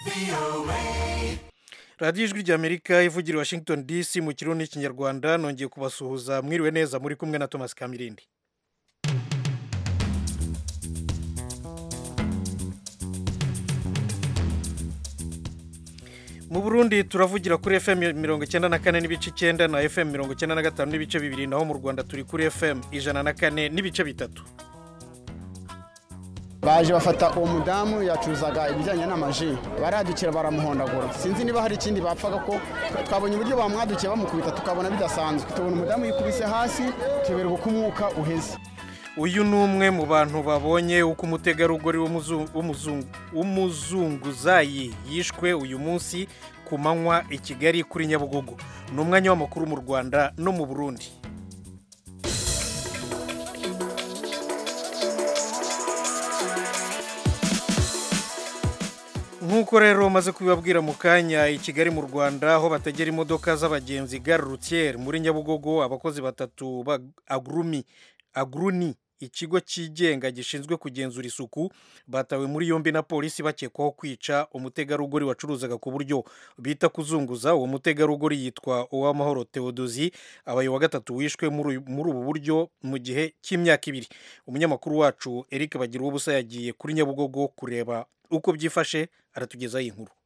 radiyo ijwi ry'amerika ivugira i washington dc mu kirundi n'ikinyarwanda nongeye kubasuhuza mwiriwe neza muri kumwe na thomas kamirindi mu burundi turavugira kuri fm mirongo icyenda na kane n'ibice icyenda na fm mirongo icyenda na gatanu n'ibice bibiri naho mu rwanda turi kuri fm ijana na kane n'ibice bitatu baje bafata uwo mudamu yacuruzaga ibijyanye n'amaji baradukira baramuhondagura sinzi niba hari ikindi bapfaga ko twabonye uburyo bamwadukiye bamukubita tukabona bidasanzwe tubona umudamu yikubise hasi tuyoberwa uko umwuka uheze uyu ni umwe mu bantu babonye uko umutegarugori w'umuzunguzayi yishwe uyu munsi ku manywa i kigali kuri nyabugogo ni umwanya w'amakuru mu rwanda no mu burundi nk'uko rero maze kubibabwira mu kanya i kigali mu rwanda aho bategera imodoka z'abagenzi gare rutiyeri muri nyabugogo abakozi batatu ba agurumi aguruni ikigo cyigenga gishinzwe kugenzura isuku batawe muri yombi na polisi bakekwaho kwica umutegarugori wacuruzaga ku buryo bita kuzunguza uwo mutegarugori yitwa uwamahoro tewodozi abaye wa gatatu wishwe muri ubu buryo mu gihe cy'imyaka ibiri umunyamakuru wacu eric bagira ubusa yagiye kuri nyabugogo kureba uko byifashe aratugezaho iyi nkuru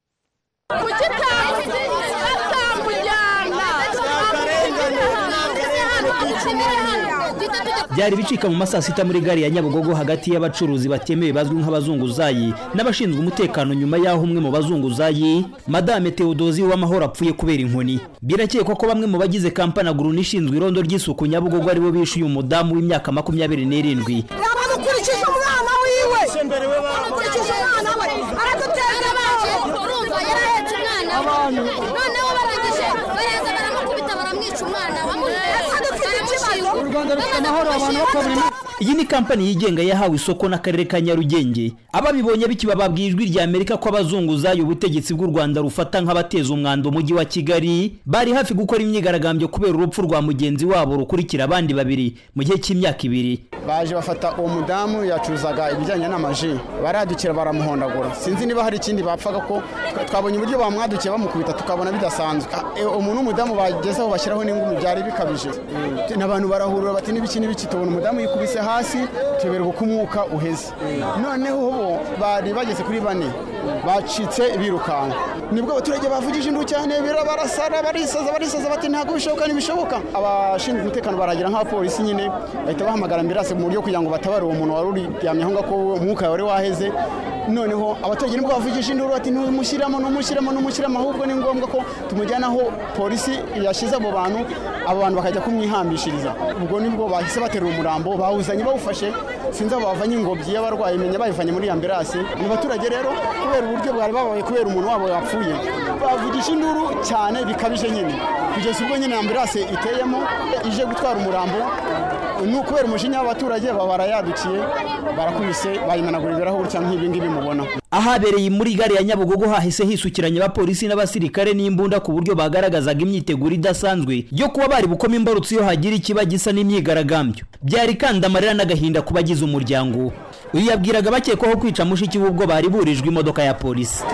byari bicika mu masaa sita muri gare ya nyabugogo hagati y'abacuruzi batemewe bazwi nk'abazunguzayi n'abashinzwe umutekano nyuma y'aho umwe mu bazunguzayi madame tewodozi w'amahoro apfuye kubera inkoni birakekwa ko bamwe mu bagize kampani aguruni ishinzwe irondo ry'isuku nyabugogo aribo bishyuye umudamu w'imyaka makumyabiri n'irindwi bamukurikije umwana wiwe bamukurikije umwana we araduteza urumva yarahetse umwana we noneho barangije baraza baramukubita baramwica umwana u rwanda rufite amahoro abantu bakora iyi ni kampani yigenga yahawe isoko n'akarere ka nyarugenge ababibonye bikiba babwiye ijwi rya amerika ko abazunguzayi ubutegetsi bw'u rwanda rufata nk'abateza umwanda umujyi wa kigali bari hafi gukora imyigaragambyo kubera urupfu rwa mugenzi wabo rukurikira abandi babiri mu gihe cy'imyaka ibiri baje bafata uwo mudamu yacuruzaga ibijyanye n'amaji baradukira baramuhondagura sinzi niba hari ikindi bapfaga ko twabonye uburyo bamwadukiye bamukubita tukabona bidasanzwe umuntu w'umudamu bagezeho bashyiraho n'ingumi byari bikabije n'abantu barahurura bati n'ibiki n'ibiki tubona umudamu yikubise hasi tuyoberwa uko umwuka uheze noneho bo bari bageze kuri bane bacitse birukanka nibwo abaturage bavugije induru cyane barasara barisaza barisaza bati ntabwo bishoboka ntibishoboka abashinzwe umutekano baragira nk'abapolisi nyine bahita bahamagara ambirase mu buryo kugira ngo batabare uwo muntu wari uryamye aho ngaho ko umwuka wari waheze noneho abaturage nibwo bavugije induru bati ntumushyiramo ntumushyiramo ntumushyiramo ahubwo ni ngombwa ko tumujyana aho polisi yashyize abo bantu abo bantu bakajya kumwihambishiriza ubwo nibwo bahise baterura umurambo bawuzanye bawufashe sinzi abo bavanye ingobyi y'abarwayi menya bayivanye muri ambirase ni abaturage rero kubera uburyo bwari babaye kubera umuntu wabo yapfuye bavugisha induru cyane bikabije nyine kugeza ubwo nyine ambirase iteyemo ije gutwara umurambo ni ukubera umujinya w'abaturage baba barayadukiye barakubise bayimenagura ibirahuri cyangwa nk'ibi ngibi mubona ahabereye muri gare ya nyabugogo hahise hisukiranya abapolisi n'abasirikare n'imbunda ku buryo bagaragazaga imyiteguro idasanzwe yo kuba bari bukoma imbarutso iyo hagira ikiba gisa n'imyigaragambyo byari kandi amarira n'agahinda ku bagize umuryango uyu yabwiraga bakekwaho kwica mushiki we ubwo bari burijwe imodoka ya polisi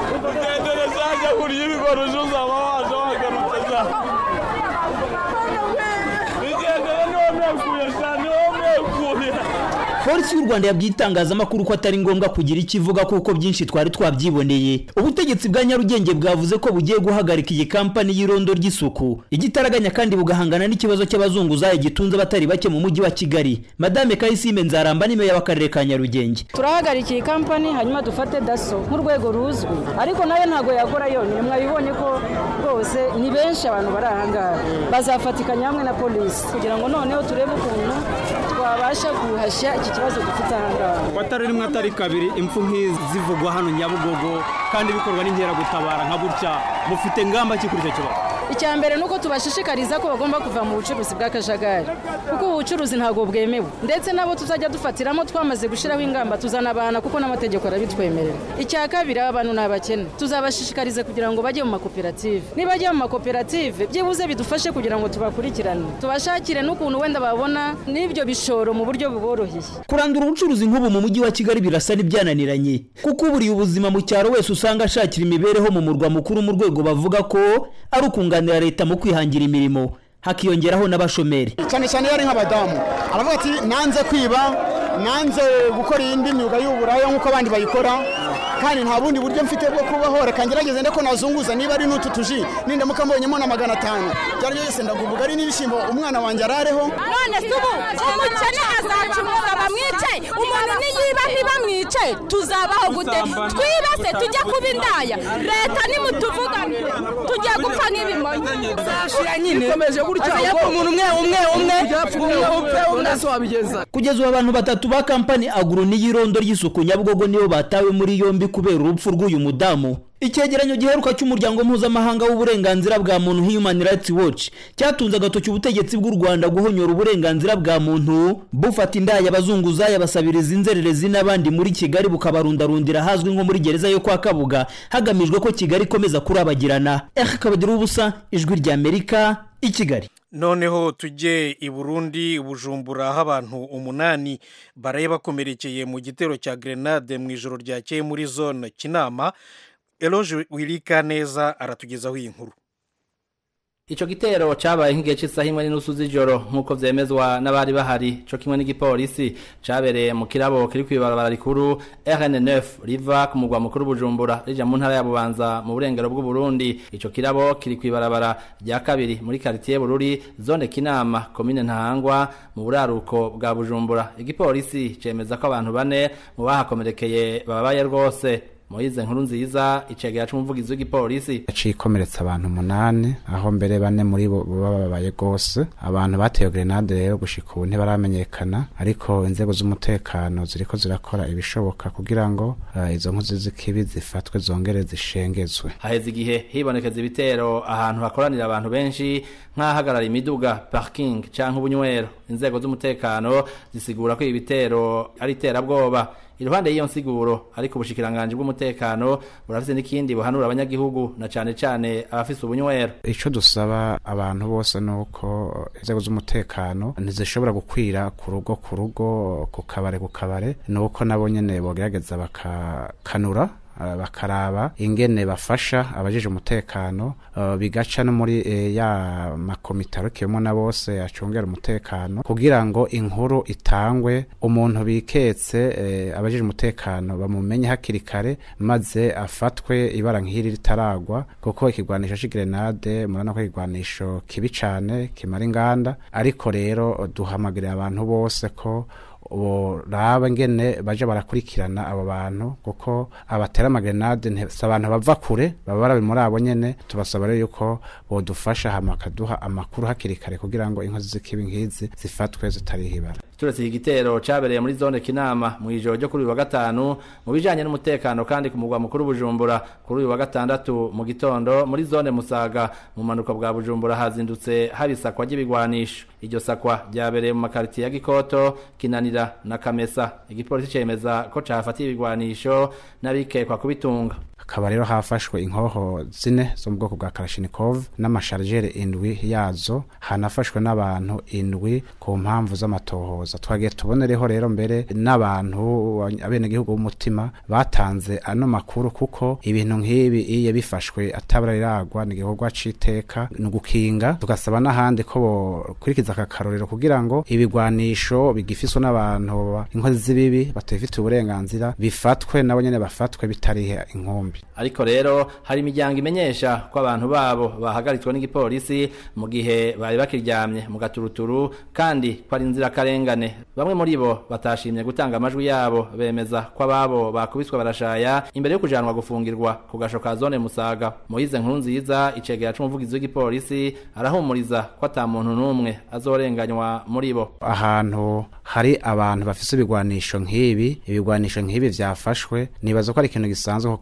polisi y'u rwanda yabwiye itangazamakuru ko atari ngombwa kugira icyo ivuga kuko byinshi twari twabyiboneye ubutegetsi bwa nyarugenge bwavuze ko bugiye guhagarika iyi kampani y'irondo ry'isuku igitaraganya kandi bugahangana n'ikibazo cy'abazunguzayi gitunze abatari bake mu mujyi wa kigali madame kayisime nzaramba ni meya w'akarere ka nyarugenge turahagarika iyi kampani hanyuma dufate daso nk'urwego ruzwi ariko nayo ntabwo yakora yonyine mwabibonye ko rwose ni benshi abantu bari aha ngaha bazafatikanya hamwe na polisi kugira ngo noneho turebe ukuntu twabasha guhashya iki kibazo dufite aha ngaha watari rimwe atari kabiri impfu nk'izivugwa hano nyabugogo kandi bikorwa n'inkeragutabara nka gutya mufite ngamba ki kuri icyo kibazo icya mbere ni uko tubashishikariza ko bagomba kuva mu bucuruzi bw'akajagari kuko ubu bucuruzi ntabwo bwemewe ndetse nabo tuzajya dufatiramo twamaze gushyiraho ingamba tuzanabana kuko n'amategeko arabitwemerera icya kabiri aba bantu ni abakene tuzabashishikariza kugira ngo bajye mu makoperative nibajya mu makoperative byibuze bidufashe kugira ngo tubakurikirane tubashakire n'ukuntu wenda babona n'ibyo bishoro mu buryo buboroheye kurandura ubucuruzi nk'ubu mu mujyi wa kigali birasa n'ibyananiranye kuko uburiye ubuzima mu cyaro wese usanga ashakira imibereho mu murwa mukuru mu rwego bavuga ko ari ukunganira leta mu kwihangira imirimo hakiyongeraho n'abashomeri cyane cyane iyo ari nk'abadamu aravuga ati nanze kwiba nanze gukora iyindi myuga y'uburaya nk'uko abandi bayikora kandi nta bundi buryo mfite bwo kubaho reka ngerageze ndeko nazunguza niba ari n'utu tuji nindamuka mbonyemo na magana atanu byari byose ndaguvuga ari n'ibishyimbo umwana wanjye arareho none se ubu umukene azacuruza bamwice umuntu niyiba ntibamwice tuzabaho gute twibase tujye kuba indaya leta nimutuvuganire tugiye gupfa nk'ibimonyi zashira nyine ikomeje gutya ko umuntu umwe umwe umwe umwe upfe undi se wabigeza kugeza ubu abantu batatu ba kampani aguru n'iyirondo ry'isuku nyabugogo nibo batawe muri yombi kubera urupfu rw'uyu mudamu icyegeranyo giheruka cy'umuryango mpuzamahanga w'uburenganzira bwa muntu human rights watch cyatunze agatoki ubutegetsi bw'u rwanda guhonyora uburenganzira bwa muntu bufata indaya abazunguzayi abasabiriza inzererezi n'abandi muri kigali bukabarundarundira ahazwi nko muri gereza yo kwa kabuga hagamijwe ko kigali ikomeza kurabagirana eka kabagira ubusa ijwi ry'amerika i kigali noneho tujye i burundi bujumbura aho abantu umunani baraye bakomerekeye mu gitero cya grenade mu ijoro ryakeye muri zone kinama eroge wirika neza aratugezaho iyi nkuru Ico gitero cabaye nk'igihe cy'isaha imwe n'inusu z'ijoro nk'uko vyemezwa n'abari bahari co kimwe n'igipolisi cabereye mu kirabo kiri kw'ibarabara rikuru RN9 riva ku mugwa mukuru Bujumbura rija mu ntara ya Bubanza mu burengero bw'u Burundi ico kirabo kiri kw'ibarabara rya kabiri muri quartier Bururi zone Kinama commune Ntahangwa mu buraruko bwa Bujumbura igipolisi cemeza ko abantu bane mu bahakomerekeye babaye rwose Moize nkuru nziza icegera c'umuvugizi w'igipolisi yaciye ikomeretsa abantu umunani aho mbere bane muri bo bababaye gose abantu bateye grenade rero gushika ubu ntibaramenyekana ariko inzego z'umutekano ziriko zirakora ibishoboka kugira ngo uh, izo nkozi z'ikibi zifatwe zongere zishengezwe haheze igihe hibonekeza ibitero ahantu hakoranira abantu benshi nk'ahagarara imiduga parking canke ubunywero inzego z'umutekano zisigura ko ibi bitero ari iterabwoba iruhande y'iyo nsiguro ariko ubushikiranganje bw'umutekano burafise n'ikindi buhanura abanyagihugu na cane cane abafise ubunywero ico dusaba abantu bose nuko inzego z'umutekano ntizishobora gukwira ku rugo ku rugo ku kabare ku kabare nuko nabo nyene bogerageza bakakanura uh, bakaraba ingene bafasha abajeje umutekano uh, bigaca no muri uh, ya makomitaro kiyemo na bose acungera umutekano kugira ngo inkuru itangwe umuntu biketse uh, abajeje umutekano bamumenye hakiri kare maze afatwe ibara nk'iri ritaragwa kuko ikigwanisho c'igrenade murana ko ikigwanisho kibi cane kimara inganda ariko rero duhamagarira abantu bose ko boraba ngene baje barakurikirana abo bantu kuko abatera amagrenade si abantu bava kure baba barabi muri abo nyene tubasaba rero yuko bodufasha hama bakaduha amakuru hakiri kare kugira ngo inkozi z'ikibi nk'izi zifatwe zitariho ibara turetse iki gitero cabereye muri zone kinama mu ijoro ryo kuri uyu wa gatanu mu bijanye n'umutekano kandi ku mugwa mukuru bujumbura kuri uyu wa gatandatu mu gitondo muri zone musaga mu manuka bwa bujumbura hazindutse haba isakwa ry'ibigwanisho iryo sakwa ryabereye mu makaritiye ya gikoto kinanira na kamesa igipolisi cemeza ko cahafatiye ibigwanisho n'abikekwa kubitunga hakaba rero hafashwe inkoho zine zo mu bwoko bwa karashinikov n'amashargere indwi yazo hanafashwe n'abantu indwi ku mpamvu z'amatohoza twagiye tubonereho rero mbere n'abantu abenegihugu b'umutima batanze ano makuru kuko ibintu nk'ibi iyo bifashwe atabara riragwa ni igikorwa c'iteka ni ugukinga tugasaba n'ahandi ko bokurikiza aka karorero kugira ngo ibigwanisho bigifiswe n'abantu inkozi z'ibibi batabifitiye uburenganzira bifatwe nabo nyene bafatwe bitarihe inkumbi ariko rero hari imiryango imenyesha ko abantu babo bahagaritswe n'igipolisi mu gihe bari bakiryamye mu gaturuturu kandi ko ari inzirakarengane bamwe muri bo batashimye gutanga amajwi yabo bemeza ko ababo bakubiswe barashaya imbere yo kujanwa gufungirwa ku gasho ka zone musaga moyize nkuru nziza icegera c'umuvugizi w'igipolisi arahumuriza ko ata muntu n'umwe azorenganywa muri bo ahantu hari abantu bafise ibigwanisho nk'ibi ibigwanisho nk'ibi vyafashwe nibaza ko ari ikintu gisanzwe kuko haba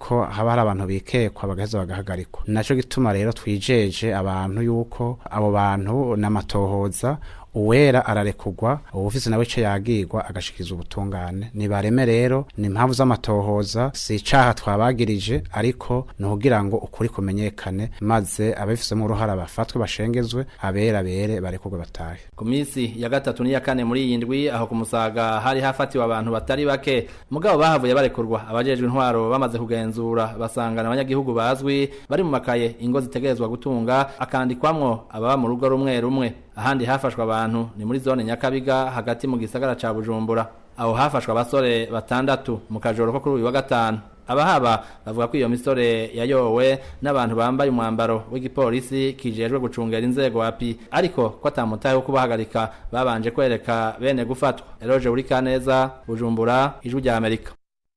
haba hari abantu bikekwa bagaheza bagahagarikwa naco gituma rero twijeje abantu yuko abo bantu n'amatohoza uwera ararekugwa uwufise nawe ico yagirwa agashikiza ubutungane nibareme rero ni impamvu z'amatohoza si icaha twabagirije ariko ni ukugira ngo ukuri kumenyekane maze ababifisemo uruhara bafatwe bashengezwe abera bere barekugwe batahe ku minsi ya gatatu n'iya kane muri iyi ndwi aho ku musaga hari hafatiwe abantu batari bake mugabo bahavuye barekurwa abajejwe intwaro bamaze kugenzura basangana abanyagihugu bazwi bari mu makaye ingo zitegerezwa gutunga akandikwamwo ababa mu rugo rumwe rumwe ahandi hafashwe abantu ni muri zone nyakabiga hagati mu gisagara ca bujumbura aho hafashwe abasore batandatu mu kajoro ko kuri uyu wa gatanu abahaba bavuga ko iyo misore yayowe n'abantu bambaye umwambaro w'igipolisi kijejwe gucungera inzego api ariko ko atamutahe wo kubahagarika babanje kwereka bene gufatwa eroje uri kaneza bujumbura ijwi rya amerika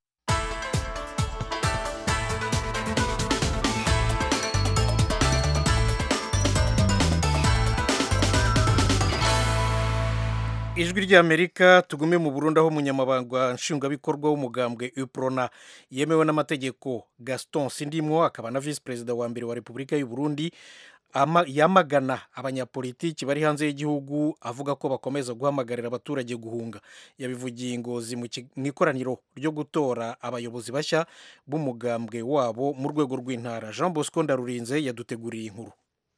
ijwi ry'amerika tugume mu burundi aho umunyamabanga nshingwabikorwa w'umugambwe uprona yemewe n'amategeko gaston sindimwo akaba na visi perezida wa mbere wa repubulika y'u burundi ama- yamagana abanyapolitiki bari hanze y'igihugu avuga ko bakomeza guhamagarira abaturage guhunga yabivugiye ingozi mu ki- mu ikoraniro ryo gutora abayobozi bashya b'umugambwe wabo mu rwego rw'intara jean bosco ndarurinze yaduteguriye inkuru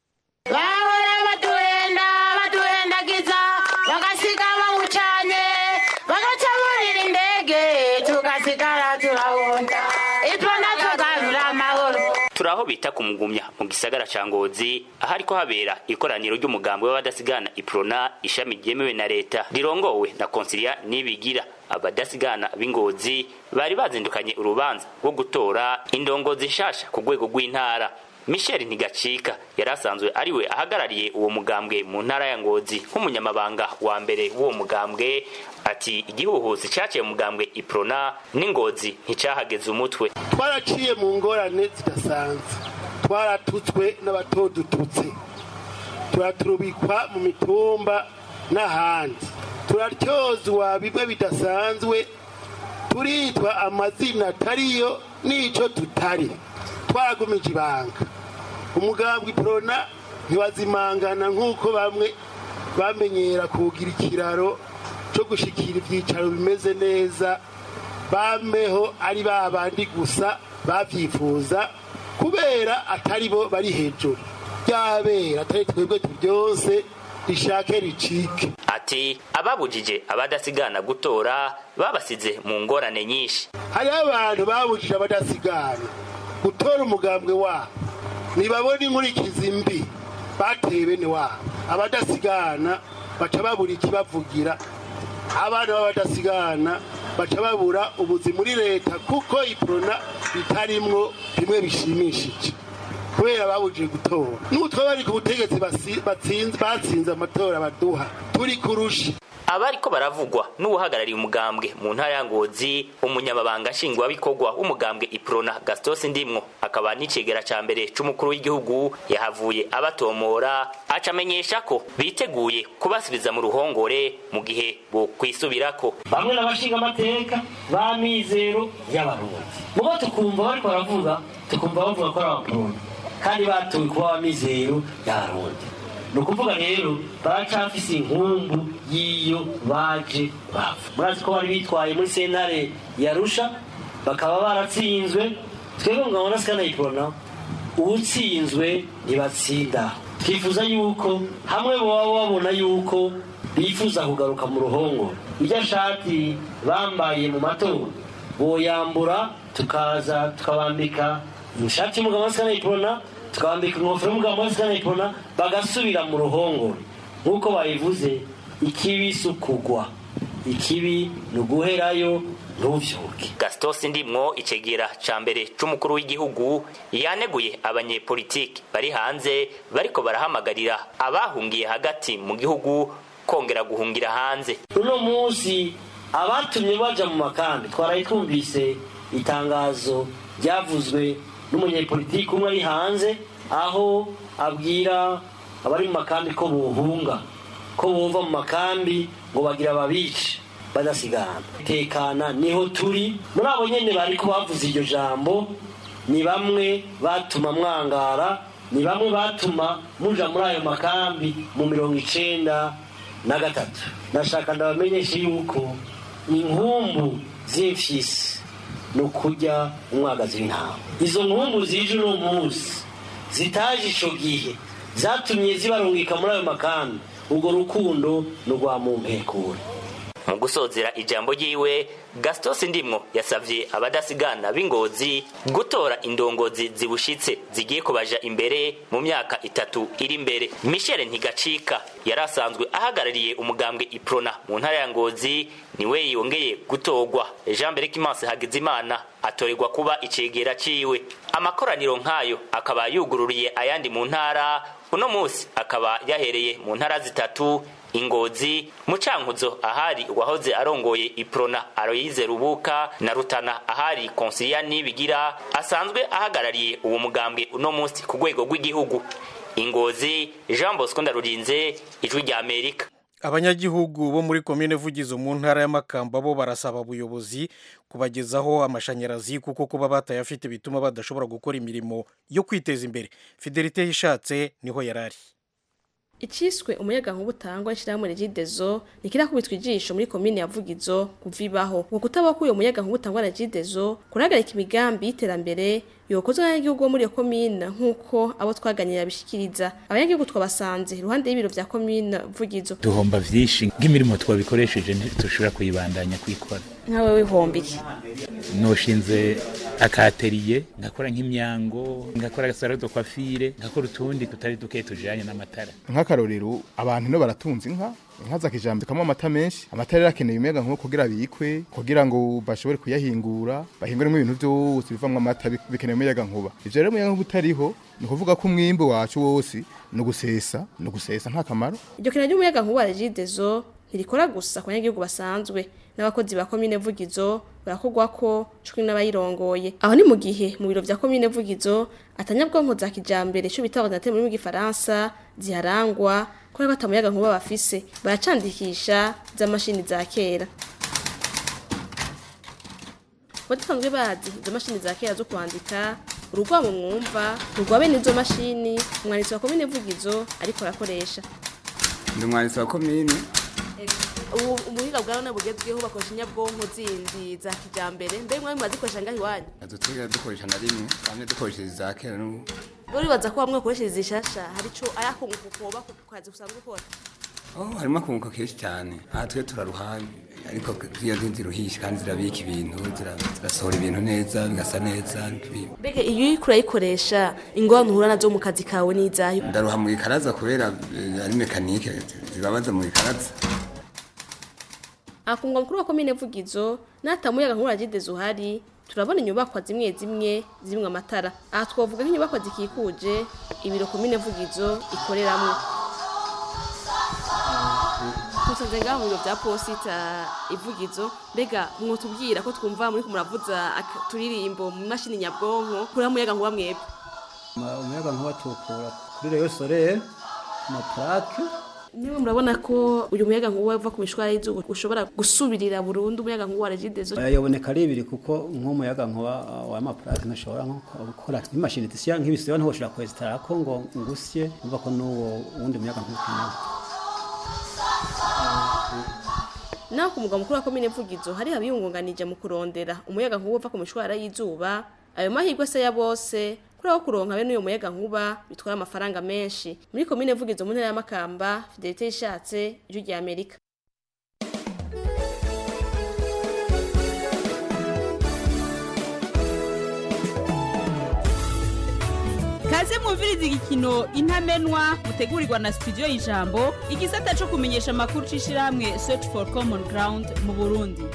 bahora baduhenda baduhendagiza bagasiga bawucanye bagaca burira indege tugasigara turahunga ibyo nabyo garura amahoro turi aho bita ku mugumya mu gisagara ca ngozi ahariko habera ikoraniro ry'umugambi w'abadasigana iprona ishami ryemewe na leta rirongowe na konsilia nibigira abadasigana b'ingozi bari bazindukanye urubanza rwo gutora indongozi nshasha ku rwego rw'intara michel ntigacika yari asanzwe ariwe ahagarariye uwo mugambwe mu ntara ya ngozi nk'umunyamabanga wa mbere w'uwo mugambwe ati igihuhusi caciye mu mugambwe iprona n'ingozi nticahageze umutwe twaraciye mu ngorane zidasanzwe twaratutswe n'abatodututse turaturubikwa mu mitumba n'ahandi turatyozwa bimwe bidasanzwe turitwa amazina atariyo n'ico tutari twaragumije ibanga umugambwe iprona ntiwazimangana nk'uko bamwe bamenyera kugira ikiraro cyo gushikira ibyicaro bimeze neza bameho ari ba bandi gusa babyifuza kubera atari bo bari hejuru byabera atari twebwe byose rishake ricike ati ababujije abadasigana gutora babasize mu ngorane nyinshi hariho abantu babujije abadasigana gutora umugambwe wabo ntibabona inkurikizi mbi bateye bene wabo abadasigana baca babura ikibavugira abana b'abadasigana baca babura ubuzi muri leta kuko iprona bitarimwo bimwe bishimishije kubera babujije gutora n'utwo bari ku butegetsi basi- batsinze- batsinze amatora baduha turi kurusha abariko baravugwa n'uwuhagarariye umugambwe mu ntara ya ngozi umunyamabanga nshingwabikorwa w'umugambwe iprona gastos ndimwo akaba n'icegera ca mbere c'umukuru w'igihugu yahavuye abatomora aca amenyesha ko biteguye kubasubiza mu ruhongore mu gihe bokwisubirako bamwe n'abashinga amateka ba mizero y'abarundi mubo tukumva bariko baravuga tukumva bavuga ko ari abarundi kandi batowe kuba abamizero y'abarundi ni ukuvuga rero baracafise inkumbu y'iyo baje bava murazi ko bari bitwaye muri sentare yarusha bakaba baratsinzwe twebwe ngo ngabona sikanayipona uwutsinzwe ntibatsinda twifuza yuko hamwe baba babona yuko bifuza kugaruka mu ruhongo irya shati bambaye mu matora boyambura tukaza tukabambika ishati y'umugabo wa sikanayipona tukabambika ingofero y'umugabo wa sikanayipona bagasubira mu ruhongore nk'uko babivuze ikibi si ukugwa ikibi ni uguherayo ntuvyuke gastos ndimwo icegera ca mbere c'umukuru w'igihugu yaneguye abanyepolitiki bari hanze bariko barahamagarira abahungiye hagati mu gihugu kongera guhungira hanze uno munsi abatumye baja mu makambi twaraye twumvise itangazo ryavuzwe n'umunyepolitiki umwe ari hanze aho abwira abari mu makambi ko bohunga ko bova mu makambi ngo bagira babice badasigana tekana niho turi muri abo nyene bariko bavuze iryo jambo ni bamwe batuma mwangara ni bamwe batuma muja muri ayo makambi mu mirongo icenda na gatatu nashaka ndabamenyeshe yuko inkumbu z'imfyisi ni ukurya umwagazi w'intama izo nkumbu zije uno munsi zitaje ico gihe zatumye zibarungika muri ayo makambi urwo rukundo ni urwa mumpekure mu gusozera ijambo ryiwe gastos ndimwo yasavye abadasigana b'ingozi gutora indongozi zibushitse zigiye kubaja imbere mu myaka itatu iri imbere michel ntigacika yari asanzwe ahagarariye umugambwe iprona mu ntara ya ngozi niwe yongeye gutorwa jean berekimanse hagizimana atorerwa kuba icegera ciwe amakoraniro nk'ayo akaba yugururiye ayandi mu ntara uno munsi akaba yahereye mu ntara zitatu ingozi mucankuzo ahari uwahoze arongoye iprona aroyize rubuka na rutana ahari konsilia nibigira asanzwe ahagarariye uwo mugambwe uno munsi ku rwego rw'igihugu ingozi jean bosco ndarurinze ijwi rya amerika abanyagihugu bo muri komine vugizo mu ntara y'amakamba bo barasaba ubuyobozi kubagezaho amashanyarazi kuko kuba batayafite bituma badashobora gukora imirimo yo kwiteza imbere fidelite yishatse niho yarari iciswe umuyaga nkuba utangwa n'ishyirahamwe regidezo ntikirakubitwa ijisho muri komine ya vugizo kuvibaho ngo kutaba k'uyo muyaga nkuba utangwa na regidezo kurahagarika imigambi y'iterambere yokozwe n'abanyagihugu bo muri iyo komine nk'uko abo twaganira bishikiriza abanyagihugu twabasanze iruhande y'ibiro vya komine vugizo duhomba vyinshi nk'imirimo twabikoresheje ntitushobora kuyibandanya kuyikora nkawe wihomba iki noshinze akateriye ngakora nk'imyango ngakora agasaro de coiffure ngakora utundi tutari duke tujanye n'amatara nk'akarorero abantu no baratunze inka inka za kijambere kamwe amata menshi amata rero akeneye umuyaga nkuba kugira bikwe kugira ngo bashobore kuyahingura bahinguremo ibintu byose bivamwo amata bi- bikeneye umuyaga nkuba ivyo rero umuyaga nkuba utariho ni ukuvuga ko umwimbu wacu wose ni ugusesa ni ugusesa nta kamaro iryo kena ry'umuyaga nkuba wa regidezo ntirikora gusa ku banyagihugu basanzwe n'abakozi ba komine vugizo barakorwa ko cumi n'abayirongoye aho ni mu gihe mu biro vya komine vugizo atanyabwonko za kijambere ico bita ordinateur mu rurimi rw'igifaransa ziharangwa kubera ko atamuyaga nkuba bafise baracandikisha z'amashini za kera badusanzwe bazi izo mashini za kera zo kwandika urugwamo mwumva rugwabe n'izo mashini umwanditsi wa komine vugizo ariko arakoresha ndi umwanditsi wa komine ubu ubuhinga bwa none bugezweho bakoresha inyabwonko zindi za kijambere mbere mwari mwazikoresha ngaho iwanyu adutugira dukoresha na rimwe bamwe dukoresheje za kera n'ubu uribaza ko bamwe bakoresheje zishasha hari ico ayakunguka ukoba ku kazi usanzwe ukora oh harimo akunguka kenshi cyane aha twe turaruha ariko iyo ziruhisha kandi zirabika ibintu zira- zirasohora ibintu neza bigasa neza n'ibintu. mbega iyo uriko urayikoresha ingorane uhura nazo mu kazi kawe n'izayo ndaruha mu ikaraza kubera eh, ari mekanike zibabaza mu ikaraza akungwa mukuru wa komine vugizo n'atamuyaga nkuru agideze uhari turabona inyubakwa zimwe zimwe zimwe amatara aha twavuga nk'inyubakwa zikikuje ibiro komine vugizo ikoreramwo tusanze ngaho mu biro vya posita ivugizo mbega mwotubwira ko twumva muri kumuravuza aka- turirimbo mu mashini nyabwonko kuri muyaga nkuba mwebwe Ma- umuyaga nkuba tukura kuri reyo soreye amaparake niwe murabona ko uyu muyaga nkuba uva ku mishwara y'izuba ushobora gusubirira burundu umuyaga nkuba wa regidezo yaboneka ari ibiri kuko nk'umuyaga nkuba uh, w'amaparake ntushobora nko gukora nk'imashini zisya nk'ibisiba ntiwoshobora kwesitara ko ngo ngusye umva ko n'uwo wundi muyaga nkuba ukeneye naho ku mugwa mukuru wa komine vugizo hari abiyungunganije mu kurondera umuyaga nkuba uva ku mishwara y'izuba ayo mahirwe se ya bose kuri aho kuronka bene uyo muyaga nkuba bitwara amafaranga menshi muri komine vugizo mu ntara y'amakamba fidelite yishatse ijwi rya amerika kaze mwumviriza igikino intamenwa mutegurirwa na studio y'ijambo igisata cyo kumenyesha amakuru c'ishirahamwe search for common ground mu burundi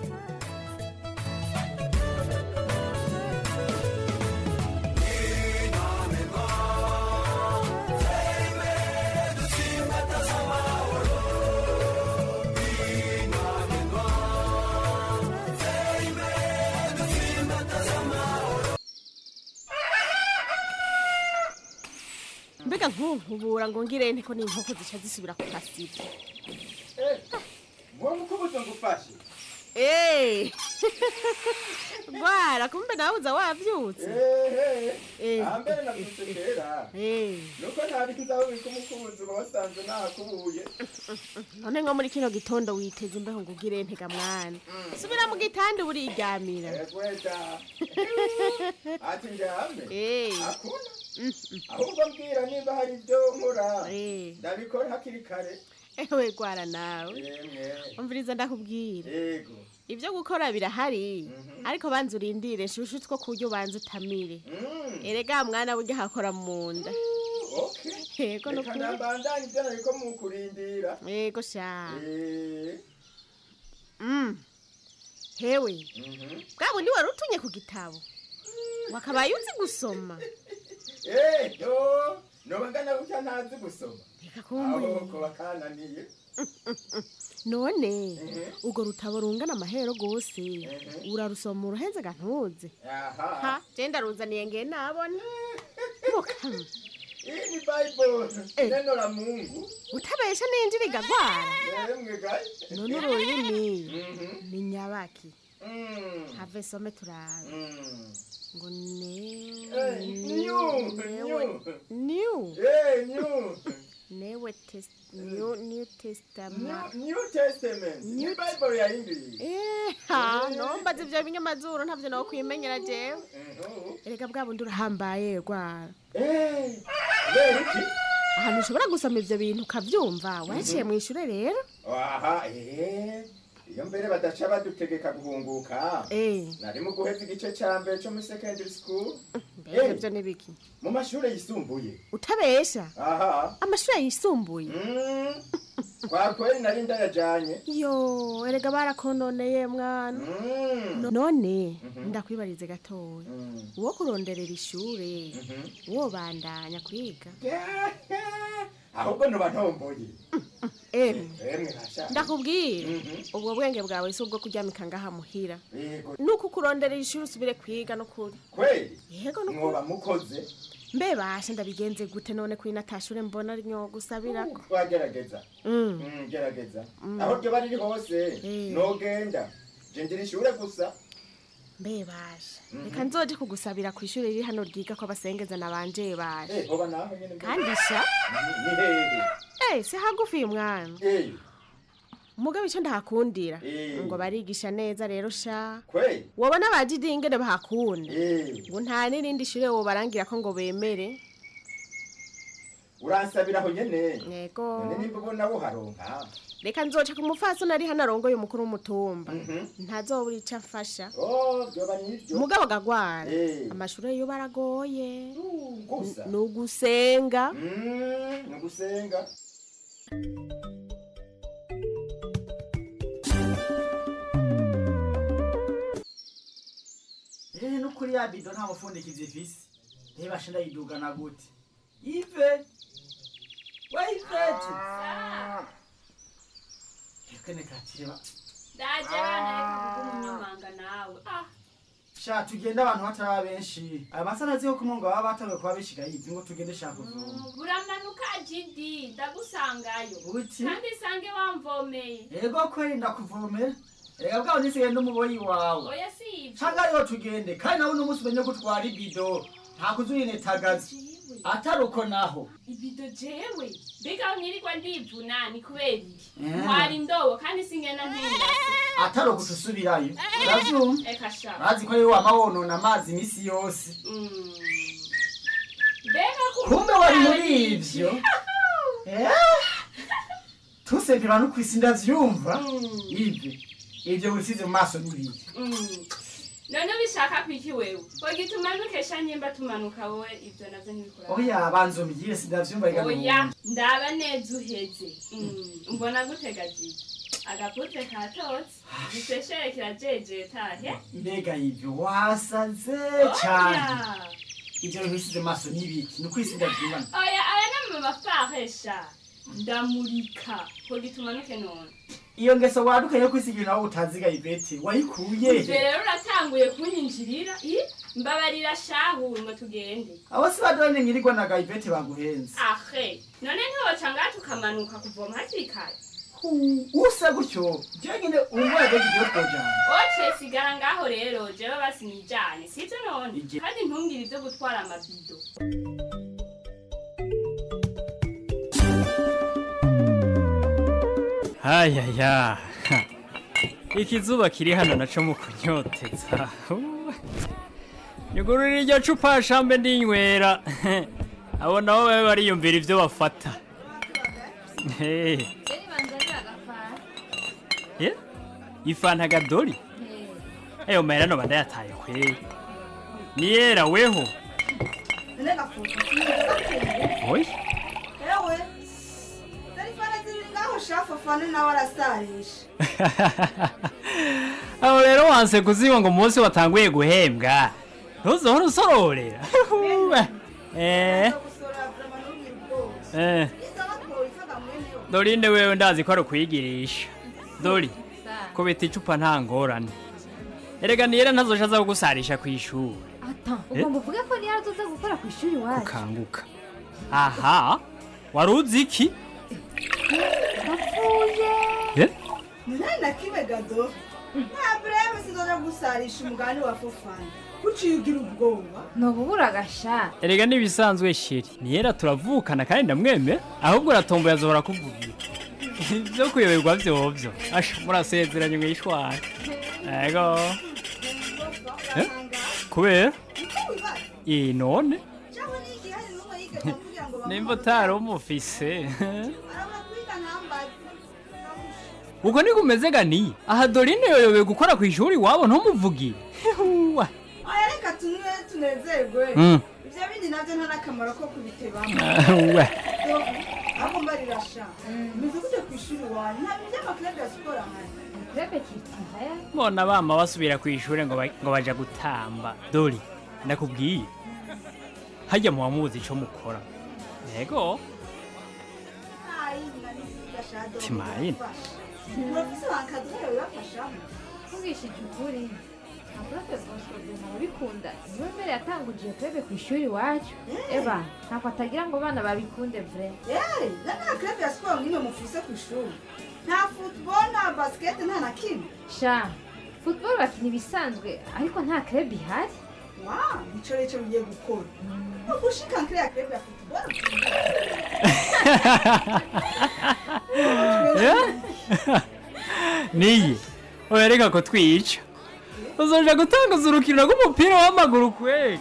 mbega nkunkubura ngo ngire nteko n'inkoko zica zisubira ku kasibo ngombwa uko ubuto ngufashe Eh. gwara kumbe nawe uza wavyutse ehe ambere navyutse kera Eh. nuko ntabikiza aho bika umukunzi uba wasanze nakubuye none nko muri kino gitondo witeze imbeho ngo ugire ntega mwana subira mu gitanda uburiryamira egweda ati njyame Eh. akuna ahubwo mbwira niba hari ibyo nkora ndabikora hakiri kare ewe gwara nawe yemwe umviriza ndakubwira yego ibyo gukora birahari ariko banza urindire nshushu two kurya ubanza utamire erega mwana burya hakora mu nda yego reka nukuri nambandanye ibyo nariko mu kurindira yego sha Eh, Mm. hewe bwa bundi wari utunye ku gitabo wakabaye uzi gusoma eh, yo noba ngana gutya ntazi gusoma kumbuye. aho ko bakananiye none urwo rutabo rungana amahero rwose urarusoma uruhenze gantuze aha ha genda ruzaniye nge nabona mukama iyi ni bible neno la mungu utabesha ninjira igagwara yemwe gayi none ururimi ni nyabaki have some turabe ngo Eh, new, new. new Eh, new. newe test new new testament New- new testament ni bible ya english ha nombaza ivyo binyamazuru ntavyo nawe kwimenyera jewe erega bwa bundi urahambaye rwara kubera iki ahantu ushobora gusoma ivyo bintu ukavyumva waciye mu ishure rero aha eh iyo mbere badaca badutegeka guhunguka nari mu guheza igice ca mbere co muri secondary school mbega Eh, ivyo nibiki mu mashure yisumbuye utabesha aha amashure yisumbuye kwa kweli nari ndayajanye yo erega barakononeye mwana No- none ndakwibarize gatoya uwo kuronderera ishure wobandanya kwiga ahubwo noba ntomboye emwe emwe rasha ndakubwira ubwo bwenge bwawe si ubwo kuryamika ngaha muhira yego nuko ukuronderera ishuri usubire kwiga n'ukuri kweli yego mwoba n'ukuri mukoze mbe bashe ndabigenze gute none kuri natashure mbona ari nyo gusabirako twagerageza Mm. Mm, gerageza Mm. aho ryoba riri hose nogenda je ngira ishure gusa mbe bashe reka nzoje kugusabira ku ishuri riri hano ryiga ko abasengeza na banje bashe Eh, hoba naho nyene mbere. kandi sha ni hehe eh si hagufi uyu mwana mugabo icyo ndahakundira Eh. ngo barigisha neza rero sha kweli wabona abajidi ingene bahakunda Eh. ngo nta n'irindi shure wobarangira ko ngo bemere uransabira aho nyene yego none nimba ubona buharonka reka nzoca ku mufasoni ari hano arongoye umukuru w'umutumba ntazobura ico afasha oh vyoba nivyo mugabo agagwara Eh. amashure yo baragoye gusa. ni ugusenga ni ugusenga ehe nukuri ya bido nta mufundikizi ifise reba shinda yidugana gute ive wayivete kene kakireba ndaje bana reka kuba umunyamanga nawe ah sha tugende abantu bataba benshi aya masana azi ko kumwe ngo baba batanguye kuba bishiga yivi ngo tugende shaka kuvoma buramanuka jidi ndagusangayo Uti? kandi sange wamvomeye ego kweri ndakuvomera reka bwawe nisigaye n'umuboyi wawe oya si ivyo canga ariho tugende kandi nawe uno munsi umenye ko utwara ibido nta kuzuyinetagaza atari uko naho ibido jewe mbega mwirirwa ndivuna ni kubera iki Eh. ntwara indobo kandi singena ntindase atari uko tusubirayo uravyumva eka sha urazi ko ariwe wama wonona amazi imisi yose mbega kumbe wari muri ivyo Eh? tusempera no kwisi ndavyumva ive ivyo wisize mu maso n'ibiki Mm. none ubishaka kwiki wewe ngo gitumanuke sha nyimba tumanuka wowe ivyo navyo ntibikora oya banza umbwire sindavyumva reka oya numve. ndaba neza uheze Mm, mbona gutega jiji agapute katotse giseshere kirajejetahe mbega ivyo wasaze cane ivyo bintu wisize mu maso n'ibiki ni ukwisi ndavyumva oya aya ni amafaresha ndamurika ngo gitumanuke none iyo ngeso waduka yo kwisiga ibintu aho utaziga ivete wayikuye ivyo rero uratanguye kunyinjirira i mbabarira shahu ngo tugende abo si badone nyirirwa na gaivete baguhenze ahe none ntiwoca ngaha tukamanuka kuvoma hakiri kare usa gutyo jewe nyine umwaka w'igihe twojana oce sigara ngaho rero jewe basi nijane sivyo none kandi ntungire ivyo gutwara amabido hayaya ikizuba kiri hano naco mu kunyoteza nyugurura iryo cupa shambe ndinywera abo nabo babe bariyumvira ivyo bafata Hey. ye ifanta gadori ayo mahera noba ndayataye kweri niyera weho oyi ewe telefone ziri ngaho shafu fane nawe arasarisha aho rero wanse kuziba ngo umunsi watanguye guhembwa ntuzohora usororera eh eh dorinde wewe ndazi ko ari ukwigirisha dori kubita icupa nta ngorane erega niyera ntazoja aza kugusarisha ku ishuri ata Eh? ugomba uvuge ko niyo azoza gukora ku ishuri iwacu ukanguka aha wari uzi iki ndapfuye Eh? nani na kimwe gado nta bureme sizoja gusarisha umugani wa fofana kuciye ugira ubwoba ntububura agasha erega n'ibisanzwe sheri niyera turavukana kandi ndamwemera ahubwo uratomboye azohora kuvugira ibyo kuyoberwa vyovyo asha murasezeranye mwishwana ego Eh? kubera iyi none cyangwa ni iki hari n'umwe yigeze kugira ngo nimba utari umufise arabura kwiga ntambaze ubwo niko umeze ganiye aha dorine yoyobewe gukora ku ishuri iwabo ntumuvugire Huwa. aya reka tunywe tunezerwe Mm. ibyo bindi nabyo nta n'akamaro ko kubitebamo we ahubwo mbarira sha meze gute ku ishuri wanyu nta bintu by'amaklebe ya siporo ahari kurebe kitihaya mbona bama basubira ku ishuri ngo ba- ngo baja gutamba dori ndakubwiye hajya muba muzi ico mukora yego Timayini. urafise bankadre bibafashamo mvugishije ukuri nta profe bosco duma arabikunda niwe mbere yatanguje kurebe ku ishuri iwacu eba ntabwo atagira ngo abana babikunde vre yewe na nta klebe ya siporo nk'imwe mufise ku ishuri nta football nta basket nta na kimwe sha football bakina ibisanzwe ariko nta club ihari wa nico rero ico bigiye gukora no gushika nkire ya klebe ya football niye oya ko twica uzoja gutanguza urukino rw'umupira w'amaguru kwega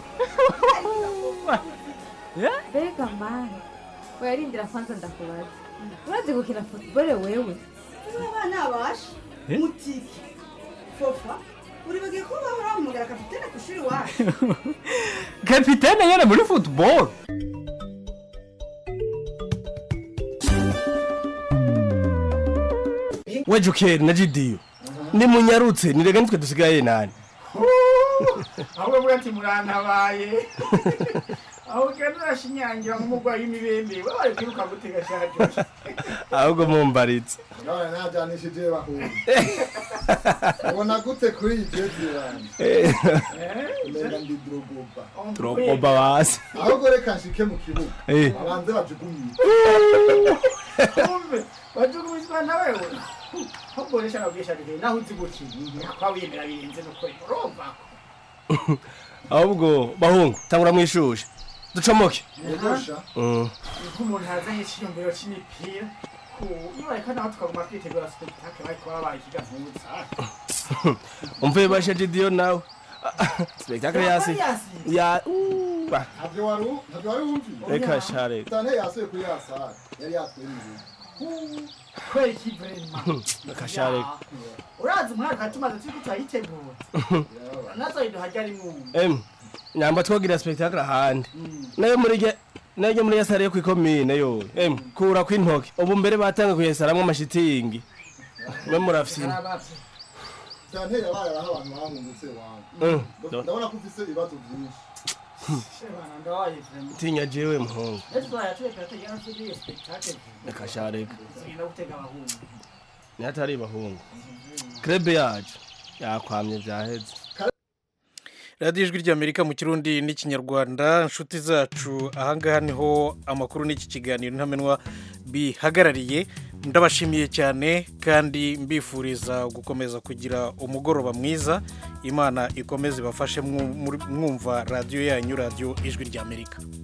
mbega mani oyarindira kwanza ndakubaza urazi gukina football wewe abana basha Eh? mutiki fofa uribagiye ko bahora bahamagara kapitene ku ishuri wacu kapitene nyene muri football we jokeri na jidiyo nimunyarutse nirega nitwe dusigaye nani ahubwo bwa ati murantabaye aho ugenda urashinyangira nk'umurwayi w'imibembe we bari kwiruka gutega shaje ahubwo mumbaritse none najyanishije bahura ubona gute kuri iyi jezi yanjye Eh. umenga ndi drogoba Drogoba basi. ahubwo reka nshike mu kibuga Eh. abanze bajugunye kumbe wajugumizwa na wewe ahubwo resha nabwisha rege naho uzi gukina kwa wiyemera birenze n'ukuri urumva ahubwo bahungu tangura mwishushe ducomoke Yegosha. Mm. niko umuntu yazanye icyiyumviro cy'imipira ku iyo bareka naho tukaguma twitegura spectacle bari kuba babaye ikigavutsa umvuye bashe jidiyo nawe spectacle yasi ya Ba. ntabyo wari u- ntabyo wari wumviye Reka sha, reka. tane yasuye kuri ya sare yari yatwemereye kwera ikivrema Reka sha, reka. urazi umwaka tumaze turi turayitegura nazo iduhajya ari mwumva em nyamba twogira spectacle ahandi nayo muri ge nayo muri yasare yo kwikomine yo em kura kwintoke ubu mbere batanga kuyesaramwe amashitingi mwe murafyina tane yabaye aho abantu bahungutse wanjye Mm. ndabona ko ufise ibibazo byinshi shebana ndawaye vrema tinya jewe muhungu ejo twayatwekera tugenda tugiye spectacle reka sha reka tugenda gutega abahungu nihatari bahungu krebe yacu yakwamye vyaheze radiyo ijwi ry'amerika mu kirundi n'ikinyarwanda inshuti zacu ahangaha niho amakuru n'iki kiganiro ntamenwa bihagarariye ndabashimiye cyane kandi mbifuriza gukomeza kugira umugoroba mwiza imana ikomeze ibafashe mwumva radiyo yanyu radiyo ijwi ry'amerika